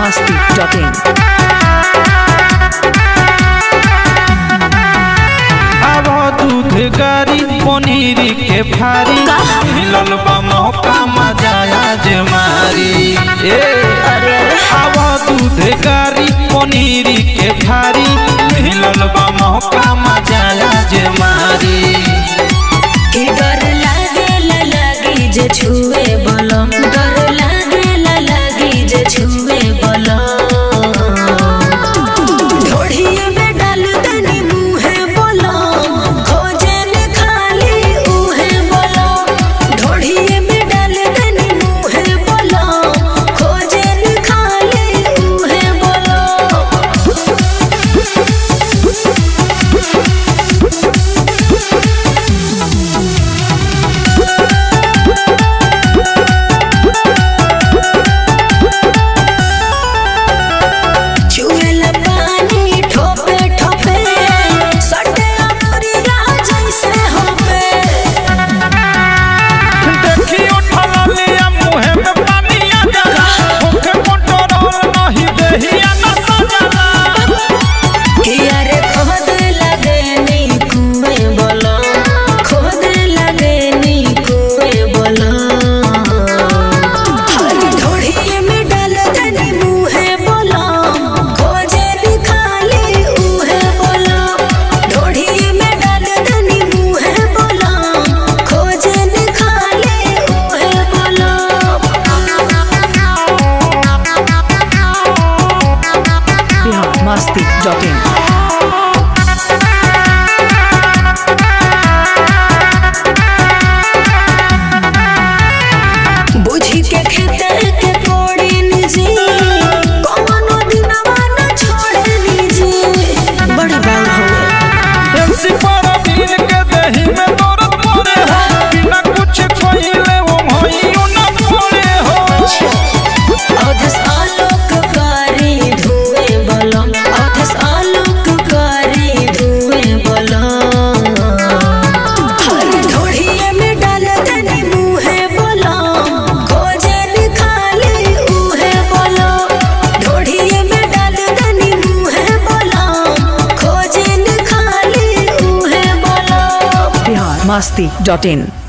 masti.in. अब दूध गारी पनीर के फारी मिलल बा मौका मजाया जे मारी ए अब दूध गारी पनीर के फारी मिलल बा मौका मजाया जे मारी के डर लागेला लागी जे छुए बलम डर लागेला लागी जे छुए बलम ढोढ़िए में डाल दनी मुहे बलम खोजे ने खाली उहे बलम ढोढ़िए में डाल दनी मुहे बलम खोजे ने खाली उहे बलम चुएला पानी ठोपे ठोपे सटे अमरिया जैसे होपे देखियो ठललिया मुहे में पानी आ जाला होके कंट्रोल नहीं देहिया न सजना किया रे खोद लगे नी कुएं बोलो खोद लगे नी कुएं बोलो हरी ढोढ़िए में डाल दनी मुहे बोलो खोजे नी खाली उहे बोलो ढोढ़िए में डाल दनी मुहे बोलो खोजे नी खाली उहे बोलो Bihar masti.in. बुझी के खेतर के कोड़ी निजी कौनो दिनवा न छोड़े निजी बड़ी बात हुए एमसी पर बिन के दही में दौड़त पड़े हो बिना कुछ खइले वो भइयो न पड़े हो अधस आलोक कारी धुएं बलम अधस आलोक कारी धुएं बलम हरी ढोढ़िए में डाल दनी मुहे बलम खोजे नी खाली उहे बलम ढोढ़िए में डाल दनी मुहे बलम खोजे नी खाली उहे बलम Bihar masti.in.